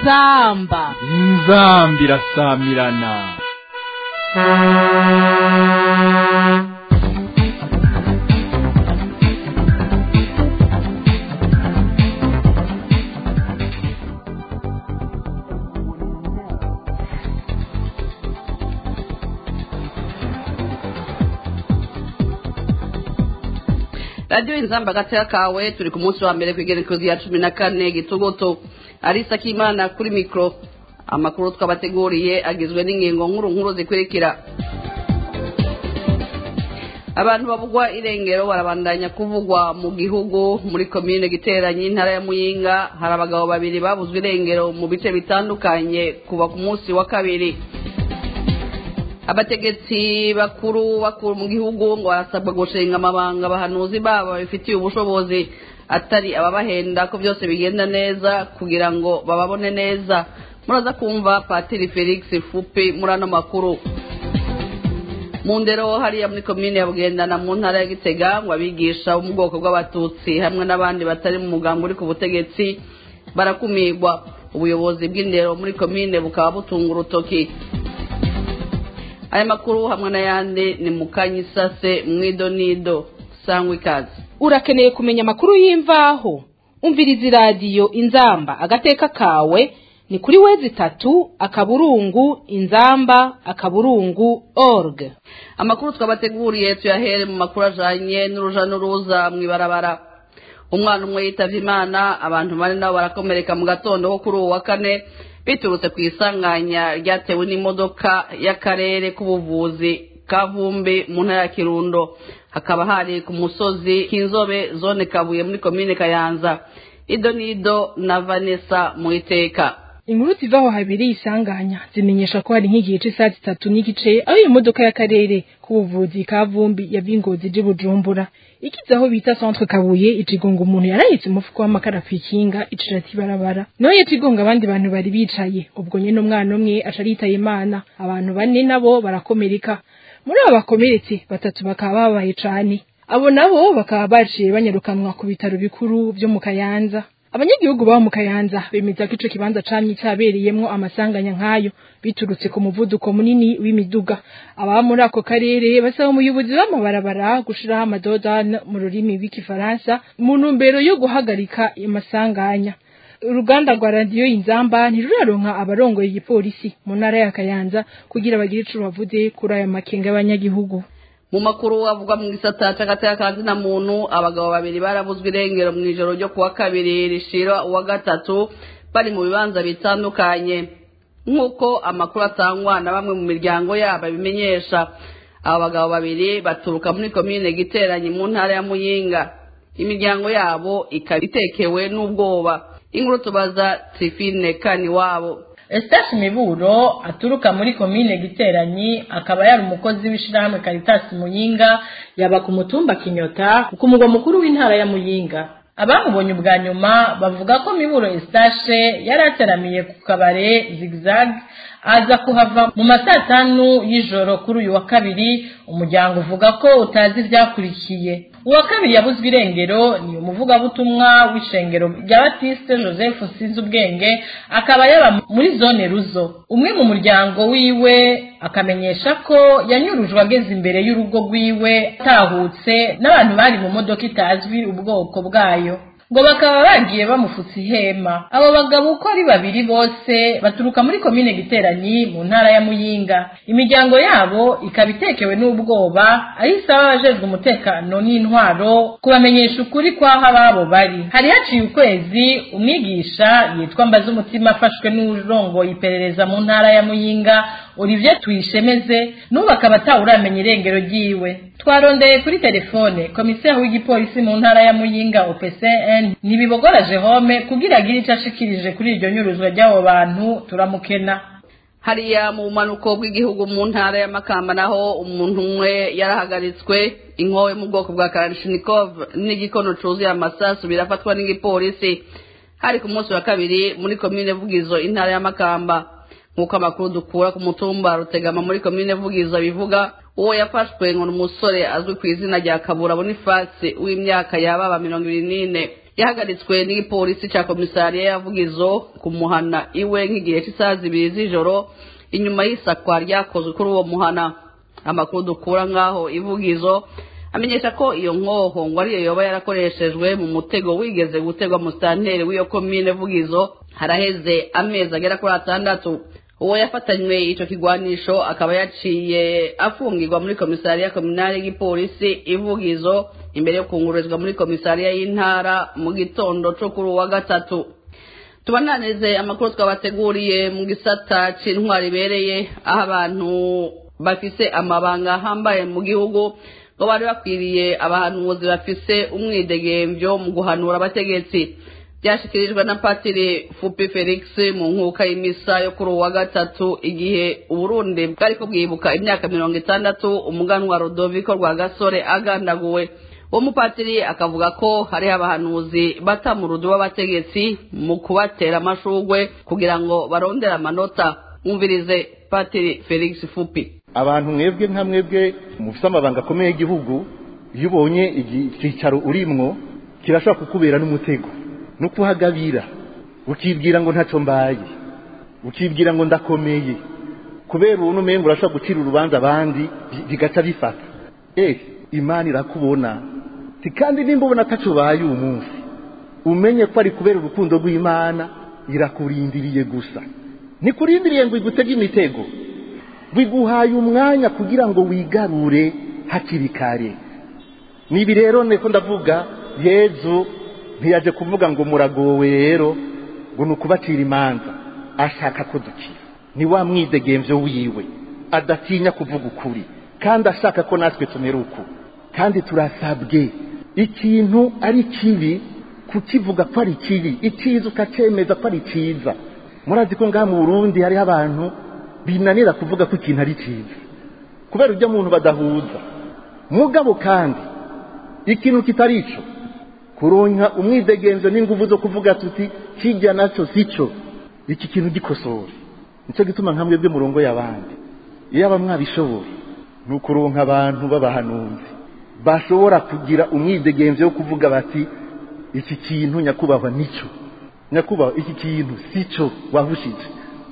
inzamba inzamba irasamirana radiyo inzamba agatera kawe turi ku munsi wa mbere ku igerekezo ya cumi na kane gitugoto arisa k'imana kuri mikoro amakuru twabateguriye agizwe n'ingingo nkuru nkuru zikurikira abantu bavugwa irengero barabandanya kuvugwa mu gihugu muri komine giteranye intara ya muyinga hari abagabo babiri babuzwe irengero mu bice bitandukanye kuva ku munsi wa kabiri abategetsi bakuru bakuru mu gihugu ngo barasabwa gushinga amabanga abahanuzi babo babifitiye ubushobozi atari ababahenda ko byose bigenda neza kugira ngo bababone neza muraza kumva patiri felix fupi muri ano makuru mu ndero hariya muri komine ya bugendana mu ntara ya gitega ngo abigisha bo mu bwoko bw'abatutsi hamwe n'abandi batari mu mugambi uri ku butegetsi barakumirwa ubuyobozi bw'indero muri komine bukaba butunga urutoki aya makuru hamwe n'ayandi ni mu kanyisase mwidonido sangwa ikaze urakeneye kumenya amakuru y'imvaho umviriza iradiyo inzamba agateka kawe ni kuri wezi itatu akaburungu inzamba akaburungu org amakuru twabateguriye tuyahere mu makuru ajanye n'uruja n'uruza mw'ibarabara umwana umwe yitavye imana abantu bane nabo barakomereka mu gatondo ko kuri uwo wa kane biturutse ku isanganya ryatewe n'imodoka y'akarere k'ubuvuzi ka vumbi mu ntara ya kirundo hakaba hari ku musozi k'inzobe zone kabuye muri komine kayanza ido n'ido na vanessa mu iteka inkuru zivaho habiri isanganya zimenyesha ko hari nk'igihe cy'isaha zitatu n'igice aho iyo modoka y'akarere k'ubuvuzi ka vumbi yava ingozi ije bujumbura ikize aho bita centre kabuye icigonga umuntu yarahitse umufuko w'amakara kw'ikinga icira ati barabara nawe yacigonga abandi bantu bari bicaye ubwo nyene umwana umwe aca aritaye imana abantu bane nabo barakomereka muri abo bakomeretse batatu bakaba babaye cane abo nabo bakaba baciye banyarukanwa ku bitaro bikuru vyo mu kayanza abanyagihugu baba mu kayanza bemeza ko ico kibanza camye cyabereyemwo amasanganya nk'ayo biturutse ku muvuduko munini w'imiduga ababa muri ako karere basaba umuyobozi w'amabarabara gushiraho amadodane mu rurimi rw'igifaransa mu ntumbero yo guhagarika amasanganya uruganda rwa radiyo inzamba ntiruraronka abarongoye igipolisi mu ntara ya kayanza kugira bagire ico bavuze kuri aya makenga y'abanyagihugu mu makuru avuga mu gisata c'agateka ka zina muntu abagabo babiri barabuzwe irengero mu ijoro ryo kuwa kabiri rishira uwa gatatu bari mu bibanza bitandukanye nk'uko amakuru atangwa na bamwe mu miryango yabo abimenyesha aba bagabo babiri baturuka muri komine giteranye mu ntara ya muyinga imiryango yabo ikaba itekewe n'ubwoba inkuru tubaza trifine kani wabo Eustache Miburo aturuka muri komine Giteranyi akaba yari umukozi w'ishirahamwe Caritas Muyinga yaba ku mutumba Kinyota ku mugwa mukuru w'intara ya Muyinga abamubonye ubwa nyuma bavuga ko Miburo Eustache yari ateramiye ku kabare Zigzag aza kuhava mu masaa tanu y'ijoro kuri uyu wa kabiri umuryango uvuga ko utazi ibyakurikiye uwa kabiri yabuzwe irengero ni umuvugabutumwa w'ishengero rya batiste joseph sinzi ubwenge akaba yaba muri zone ruzo umwe mu muryango wiwe akamenyesha ko yanyurujwe ageze imbere y'urugo rwiwe atahutse n'abantu bari mu modoka itazwi ubwoko bwayo ngo bakaba bagiye bamufutse ihema abo bagabo uko ari babiri bose baturuka muri komine giteranyi mu ntara ya muyinga imiryango yabo ikaba itekewe n'ubwoba aho isaba abajejwe umutekano n'intwaro kubamenyesha ukuri kw'aho ababo bari hari haciye ukwezi umwigisha yitwa mbaza umutima afashwe n'urongoye iperereza mu ntara ya muyinga Olivier tuyishemeze n'ubu akaba atawuramenya irengero ryiwe twarondeye kuri telefone komiseri w'igipolisi mu ntara ya muyinga opcn ntibibogora jehome kugira agire icyo ashikirije kuri iryo nyuruzwa ry'abo bantu turamukena hariya mu bumanuko bw'igihugu mu ntara ya makamba naho umuntu umwe yarahagaritswe inkowe mu bwoko bwa karashinikov n'igikono cuzuye amasasu birafatwa n'igipolisi hari ku munsi wa kabiri muri komine vugizo intara ya makamba nk'uko amakuru dukura ku mutumba rutegama muri komine vugizo bivuga uwo yafashwe ngo ni umusore azwi ku izina rya kabura bonifasi w'imyaka yababa mirongo ibiri n'ine yahagaritswe n'igipolisi ca komisariya yavugizo kumuhana iwe nk'igihe cy'isaha zibiri z'ijoro inyuma y'isakwa ryakozwe kuri uwo muhana amakuru dukura nk'aho ivugizo amenyesha ko iyo nkoho ngo ariyo yoba yarakoreshejwe mu mutego wigeze gutegwa mu santeri w'iyo komine vugizo haraheze amezi agera kuri atandatu uwo yafatanywe ico kigwanisho akaba yaciye afungirwa muri komisariya kominali y'igipolisi ivugizo imbere yo kungururizwa muri komisariya y'intara mu gitondo co kuri uwa gatatu tubananize amakuru twabateguriye mu gisata c'intwari ibereye aho abantu bafise amabanga ahambaye mu gihugu ngo bari bakwiriye abahanuzi bafise umwidegemvyo mu guhanura abategetsi byashyikirijwe na patiri fupi felix mu nkuka y'imisa yo kuri uwa gatatu igihe uburundi bwari bwibuka imyaka mirongo itandatu umuganwa rodoviko rwa gasore agandaguwe uwo mupatiri akavuga ko hariho abahanuzi bata mu rudu w'abategetsi mu kubatera amashugwe kugira ngo barondere amanota mwumvirize patiri felix fupi abantu mwebwe nka mwebwe mufite amabanga akomeye y'igihugu iyo ubonye icyicaro urimwo kirashobora kukubera n'umutego no kuhagabira ukibwira ngo ntacyo mbaye ukibwira ngo ndakomeye kubera ubu n'umengo urashobora gucira urubanza abandi bigaca bifata eh imana irakubona kandi nimba ubona atacyo ubaye uyu munsi umenye ko ari kubera urukundo rw'imana irakurindiriye gusa ntikurindiriye ngo igutege imitego biguhaye umwanya kugira ngo wigarure hakiri kare nibi rero niko ndavuga yezu ntiyaje kuvuga ngo muragowe rero ngo ni ukubacira imanza ashaka ko dukira ni wa mwidegemvyo wiwe adatinya kuvuga ukuri kandi ashaka ko natwe tumera uku kandi turasabwe ikintu ari kibi kukivuga ko ari kibi icyiza ukacemeza ko ari cyiza murazi ko ngaha mu burundi hariho abantu binanira kuvuga ko ikintu ari cyiza kubera ibyo muntu badahuza mugabo kandi ikintu kitari ico kuronka umwidegenzo n'inguvu zo kuvuga tuti kijya nacyo sico iki kintu gikosora nicyo gituma nka mwebwe murongo y'abandi iyo aba mwabishoboye ni ukuronka abantu b'abahanuzi bashobora kugira umwidegenzo wo kuvuga bati iki kintu nyakubahwa nicyo nyakubahwa iki kintu sico wahushije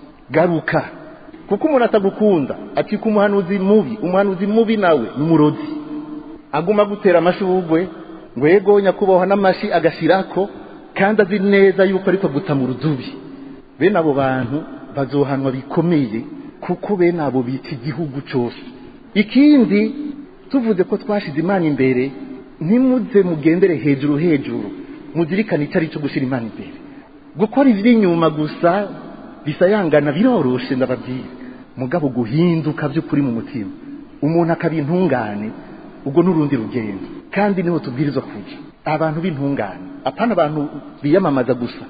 garuka kuko umuntu atagukunda acika umuhanuzi mubi umuhanuzi mubi nawe ni umurozi aguma gutera amashugwe ngo yego nyakubahwa n'amashi agashirako kandi azi neza yuko ariko guta mu rudubi bene abo bantu bazohanwa bikomeye kuko bene abo bita igihugu cyose ikindi tuvuze ko twashize imana imbere ntimuze mugendere hejuru hejuru muzirikane icyo ari cyo gushyira imana imbere gukora iby'inyuma gusa bisayangana biroroshe ndababwira mugabo guhinduka by'ukuri mu mutima umuntu akaba intungane ubwo n'urundi rugendo kandi niho tubwirizwa kujya abantu b'intungane apana abantu biyamamaza gusa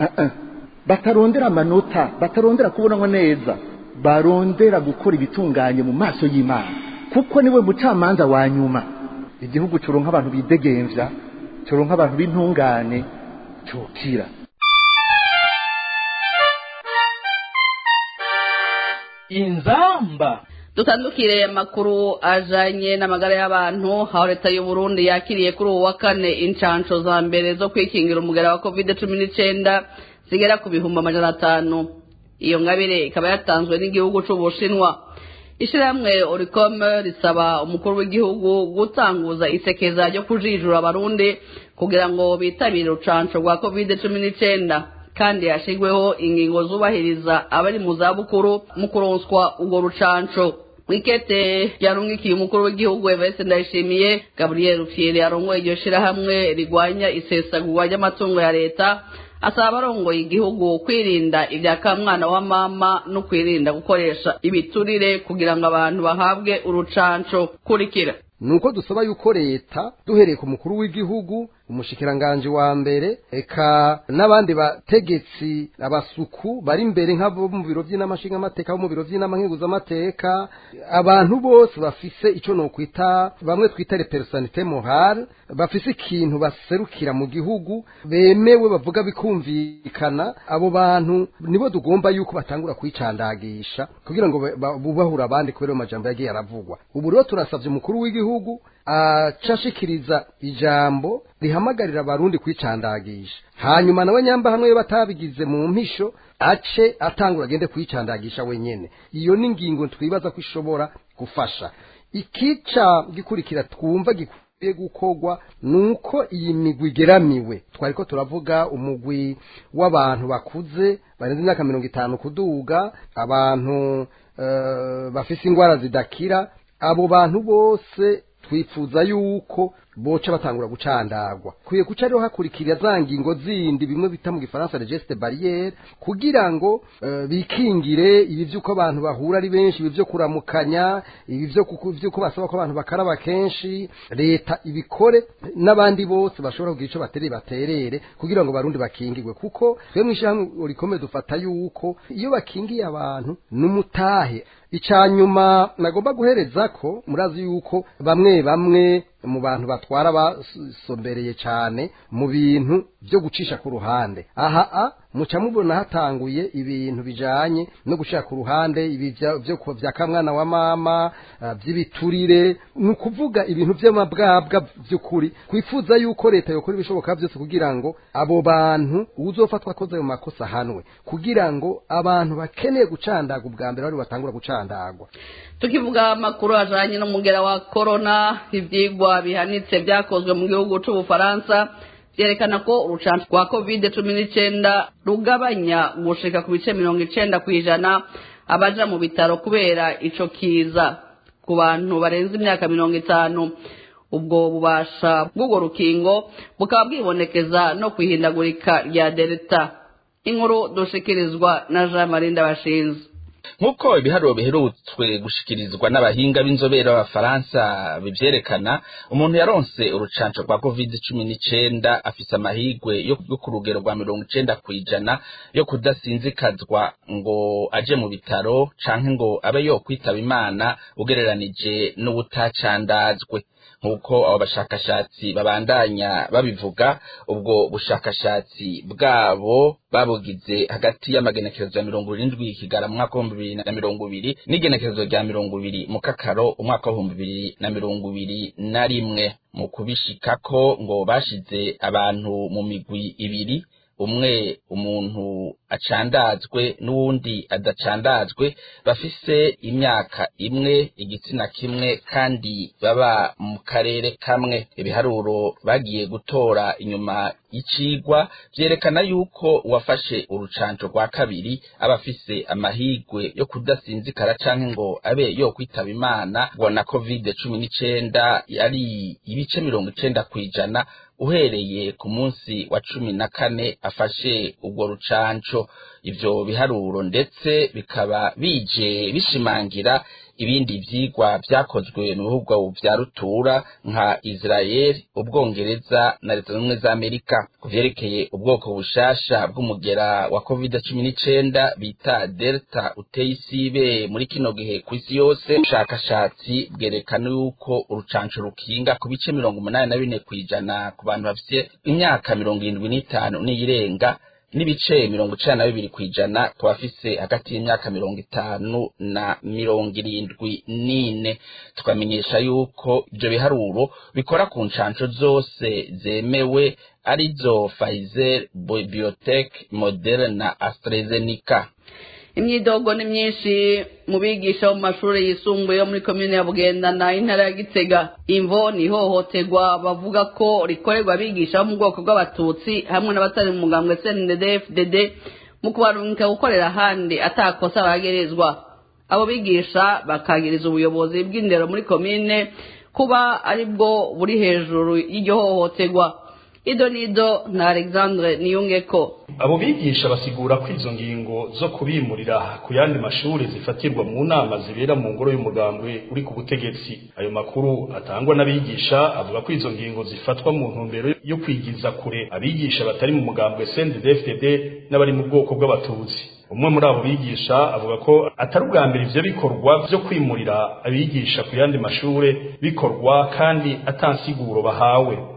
batarondera amanota batarondera kubonamo neza barondera gukora ibitunganye mu maso y'imana kuko niwe mucamanza wa nyuma igihugu cyuronka abantu bidegemvya cyuronka abantu b'intungane cyokira inzamba dutandukire amakuru ajanye n'amagara y'abantu aho leta y'u Burundi yakiriye kuri ubu wa kane incansho za mbere zo kwikingira umugera wa covid cumi n'icyenda zigera ku bihumbi amajana atanu iyo ngabire ikaba yatanzwe n'igihugu c'ubushinwa ishyirahamwe oricom risaba umukuru w'igihugu gutanguza isekeza ryo kujijura abarundi kugira ngo bitabire urucanco rwa covid cumi n'icyenda kandi yashigweho ingingo zubahiriza abari mu zabukuru mu kuronswa urwo rucanco wikete yarungikiye umukuru w'igihugu Evariste Ndayishimiye Gabriel Rufyiri arongoye iryo shirahamwe rigwanya isesagurwa ry'amatungo ya leta asaba abarongoye igihugu kwirinda ibya kamwana wa mama no kwirinda gukoresha ibiturire kugira ngo abantu bahabwe urucanco kurikira nuko dusaba yuko leta duhereye ku mukuru w'igihugu umushikiranganje wa mbere eka n'abandi bategetsi abasuku bari imbere nk'abo mu biro by'inamashinga amateka bo mu biro by'inama amateka abantu bose bafise ico nokwita bamwe twita repersonalité morale bafise ikintu baserukira mu gihugu bemewe bavuga bikumvikana abo bantu nibo tugomba yuko batangura kwicandagisha kugira ngo bubahura abandi kubera amajambo yagiye aravugwa ubu rero turasabye umukuru w'igihugu acashikiriza ijambo rihamagarira abarundi kwicandagisha hanyuma nawe nyamba hamwe iyo batabigize mu mpisho ace atangura agende kwicandagisha wenyene iyo ni ingingo twibaza ko ishobora gufasha ikica gikurikira twumva gikwiye gukorwa nuko iyi migwi igeramiwe twariko turavuga umugwi w'abantu bakuze barenze imyaka mirongo itanu kuduga abantu eh, bafise ingwara zidakira abo bantu bose twifuza yuko boca batangura gucandagwa kwiye kuca rero hakurikira za ngingo zindi bimwe bita mu gifaransa le geste barriere kugira ngo uh, bikingire ibi vyuko abantu bahura ari benshi ibi vyo kuramukanya ibi vyo kuku- vyuko basaba ko abantu bakaraba kenshi leta ibikore n'abandi bose bashobora kugira ico baterere baterere kugira ngo barundi bakingirwe kuko twe mw'ishyirahamwe rikomeye dufata yuko iyo bakingiye abantu n'umutahe icanyuma nagomba guhereza ko murazi yuko bamwe bamwe mu bantu batwara basombereye cyane mu bintu byo gucisha ku ruhande aha a muca mubona hatanguye ibintu bijanye no gucisha ku ruhande ibi vya- vyo ku- vya kamwana wa mama ah, vy'ibiturire ni ukuvuga ibintu vy'amabwabwa vy'ukuri kwifuza yuko leta yokora ibishoboka byose kugira ngo abo bantu uzofatwa akoze ayo makosa ahanwe kugira ngo abantu bakeneye gucandaga ubwa mbere bari batangura gucandagwa tukivuga amakuru ajanye n'umugera wa korona ivyigwa bihanitse vyakozwe mu gihugu c'ubufaransa vyerekana ko urucanco rwa covid cumi n'icenda rugabanya gushika ku bice mirongo icenda kw'ijana abaja mu bitaro kubera ico kiza ku bantu barenze imyaka mirongo itanu ubwo bubasha bw'urwo rukingo bukaba bwibonekeza no kwihindagurika rya delta inkuru dushikirizwa na jean marie ndabashinze nk'uko ibiharuro biherutswe gushikirizwa n'abahinga b'inzobere b'abafaransa bivyerekana umuntu yaronse urucanco rwa covid cumi n'icenda afise amahigwe yo yo ku rugero rwa mirongo icenda kw'ijana yo kudasinzikazwa ngo aje mu bitaro canke ngo abe yokwitaba imana ugereranije n'ubutacandazwe nk'uko abo bashakashatsi babandanya babivuga ubwo bushakashatsi bwabo babugize hagati y'amagenekerezo ya mirongo irindwi kigara mu mwaka w'ibihumbi bibiri na mirongo ibiri n'igenekerezo rya mirongo ibiri mu kakaro umwaka w'ibihumbi bibiri na mirongo ibiri na rimwe mu kubishikako ngo bashize abantu mu migwi ibiri umwe umuntu acandazwe n'uwundi adacandazwe bafise imyaka imwe igitsina kimwe kandi baba mu karere kamwe ibiharuro bagiye gutora inyuma y'icigwa vyerekana yuko uwafashe urucanco rwa kabiri aba afise amahigwe yo kudasinzikara canke ngo abe yo kwitaba imana ngo na covid cumi n'icenda yari ibice mirongo icenda kw'ijana uhereye ku munsi wa cumi na kane afashe ubwo rucanco ivyo biharuro ndetse bikaba bije bishimangira ibindi vyigwa vyakozwe mu bihugu vya rutura nka Israel, Ubwongereza na Leta Zunze za Amerika ku vyerekeye ubwoko bushasha bw'umugera wa covid cumi n'icenda bita Delta uteye isibe muri kino gihe kw'isi yose ubushakashatsi bwerekana yuko urucanco rukinga ku bice mirongo umunani na bine kw'ijana ku bantu bafise imyaka mirongo irindwi n'itanu n'iyirenga n'ibice mirongo icenda na bibiri kw'ijana ku bafise hagati y'imyaka mirongo itanu na mirongo irindwi n'ine tukamenyesha yuko ivyo biharuro bikora ku ncanco zose zemewe arizo Pfizer, Biotech, Moderna na AstraZeneca imyidogo ni myinshi mu bigisha bo mu mashuri yisumbuye yo muri komine ya bugendana intara ya gitega imvo ni ihohoterwa bavuga ko rikorerwa abigisha bo mu bwoko bw'abatutsi hamwe n'abatari mu mugambwe cndd mu kubarungika gukorera ahandi atakosa bagerezwa abo bigisha bakagiriza ubuyobozi bw'indero muri komine kuba ari bwo buri hejuru y'iryo hohoterwa ido nido na alexandre niyungeko abo bigisha basigura ko izo ngingo zo kubimurira ku yandi mashuri zifatirwa mu nama zibera mu ngoro y'umugambwe uri ku butegetsi ayo makuru atangwa n'abigisha avuga ko izo ngingo zifatwa mu ntumbero yo kwigiza kure abigisha batari mu mugambwe CNDD-FDD n'abari mu bwoko bw'abatutsi umwe muri abo bigisha avuga ko atari ubwa mbere ivyo bikorwa vyo kwimurira abigisha ku yandi mashure bikorwa kandi atansiguro bahawe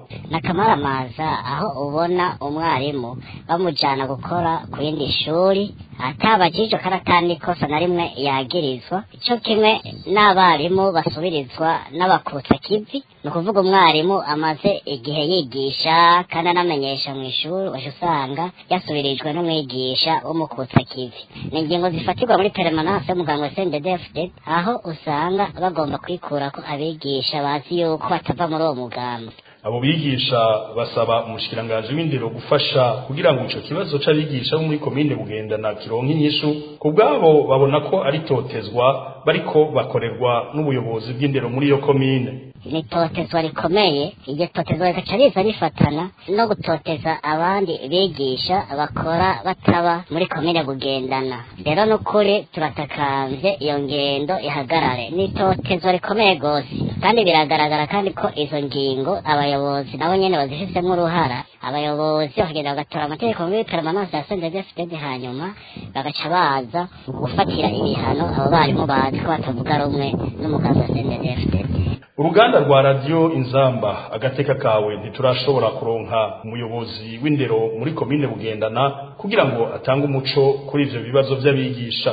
n'akamaramaza aho ubona umwarimu bamujyana gukora ku yindi shuri atabajije karatani ikosa na rimwe yagirizwa icyo kimwe n'abarimu basubirizwa n'abakutsa kivi ni ukuvuga umwarimu amaze igihe yigisha kandi anamenyesha mu ishuri waje usanga yasubirijwe n'umwigisha w'umukutsa kivi ni ingingo zifatirwa muri peremananse y'umuganga sendedefde aho usanga bagomba kwikura ko abigisha bazi yuko batava muri uwo mugambi abo bigisha basaba umushikiranganji w'indero gufasha kugira ngo ico kibazo c'abigisha bo muri komine bugendana kironka inyishu ku bwabo babona ko ari totezwa bariko bakorerwa n'ubuyobozi bw'indero muri iyo komine ni itotezwa rikomeye iryo totezwa rigaca riza rifatana no gutoteza abandi bigisha bakora bataba muri komine bugendana rero n'ukuri turatakamvye iyo ngendo ihagarare ni itotezwa rikomeye rwose kandi biragaragara kandi ko izo ngingo abayobozi nabo nyene bazifitemo uruhara abayobozi bakagenda bagatora amategeko muri permanence ya sendedefded hanyuma bagaca baza gufatira ibihano abo barimu bazi ko batavuga rumwe n'umugambi wa sendedefded uruganda rwa radiyo inzamba agateka kawe ntiturashobora kuronka umuyobozi w'indero muri komine bugendana kugira ngo atange umuco kuri ivyo bibazo vy'abigisha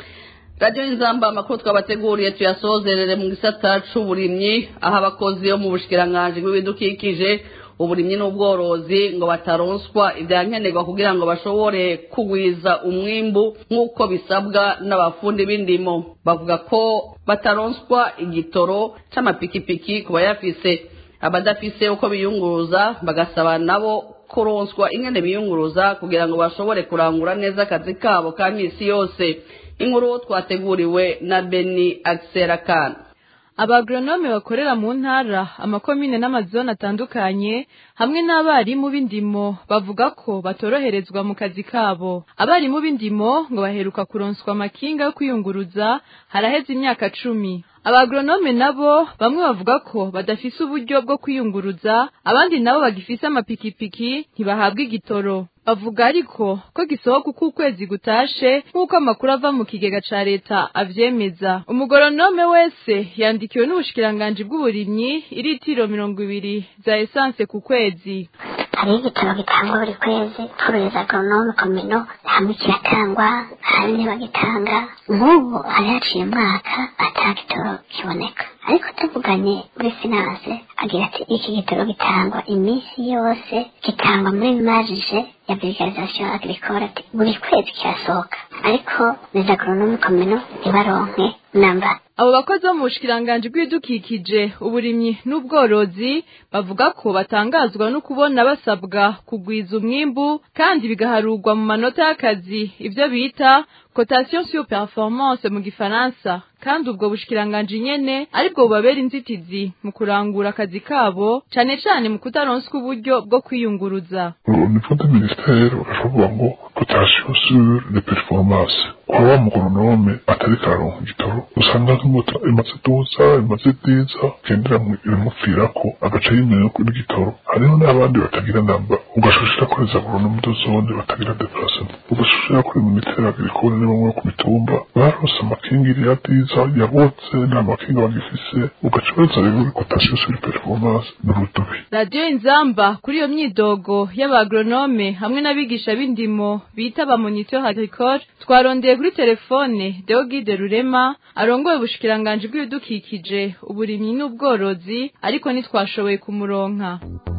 radiyo inzamba amakuru twabateguriye tuyasozerere mu gisata c'uburimyi aho abakozi bo mu bushikiranganji bw'ibidukikije uburimyi n'ubworozi ngo bataronswa ibyankenerwa kugira ngo bashobore kugwiza umwimbu nk'uko bisabwa n'abafundi b'indimo bavuga ko bataronswa igitoro c'amapikipiki ku bayafise abadafise uko biyunguruza bagasaba nabo kuronswa ingene biyunguruza kugira ngo bashobore kurangura neza akazi kabo ka misi yose inkuru twateguriwe na beni akserakana abagronome bakorera mu ntara amakomine n'amazone atandukanye hamwe n'abarimu b'indimo bavuga ko batoroherezwa mu kazi kabo abarimu b'indimo ngo baheruka kuronswa amakinga yo kwiyunguruza haraheze imyaka cumi abagronome nabo bamwe bavuga ko badafise uburyo bwo kwiyunguruza abandi nabo bagifise amapikipiki ntibahabwa igitoro bavuga ariko ko gisohoka uko ukwezi gutashe nk'uko amakuru ava mu kigega ca leta avyemeza umugoronome wese yandikiwe n'ubushikiranganji bw'uburimyi iritiro mirongo ibiri za esanse ku kwezi hariho igitabo gitangwa buri kwezi pfuruza agoronome komino hamwe kiratangwa ahandi ntibagitanga nk'ubu hari haciye umwaka ata gitoro kiboneka ariko tuvuganye muri finance agira ati iki gitoro gitangwa iminsi yose gitangwa muri marije ya vulgarisation agricole ati buri kwezi kirasohoka ariko les agronomes komino ntibaronke namba abo bakozi bo mu bushikiranganji bw'ibidukikije uburimyi n'ubworozi bavuga ko batangazwa no kubona basabwa kugwiza umwimbu kandi bigaharurwa mu manota y'akazi ivyo bita cotation sur performance mu gifaransa kandi ubwo bushikiranganji nyene aribwo bubabera inzitizi mu kurangura akazi kabo cane cane mu kutaronswa uburyo bwo kwiyunguruza au niveau du ministère baravuga ngo cotation sur les performances kwa wa mugoronome atariko araronka igitoro usanga nk'imoto imaze duza imaze diza gendera iramupfirako agaca yimenya n'igitoro hariho n'abandi batagira namba ugashushira kuri za agoronome de zone batagira deplacement ugashushira kuri ministère agricole ni bamwe ku mitumba barose amakingiri ya diza yabotse nta makinga bagifise ugaca baza rero kuri cotation sur performance n'urudubi radiyo inzamba kuri iyo myidogo y'abagronome hamwe n'abigisha b'indimo bita ba moniteur agricole twarondeye kuri telefone Deogide Rurema arongoye ubushikiranganji bw'ibidukikije uburimyi n'ubworozi ariko ntitwashoboye kumuronka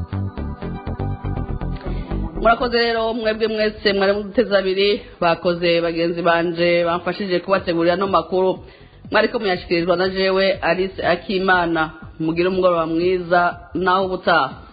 murakoze rero mwebwe mwese mwari muduteze abiri bakoze bagenzi banje bamfashije kubategurira no makuru mwariko muyashikirizwa na jewe Alice Akimana mugire umugoroba mwiza naho ubutaha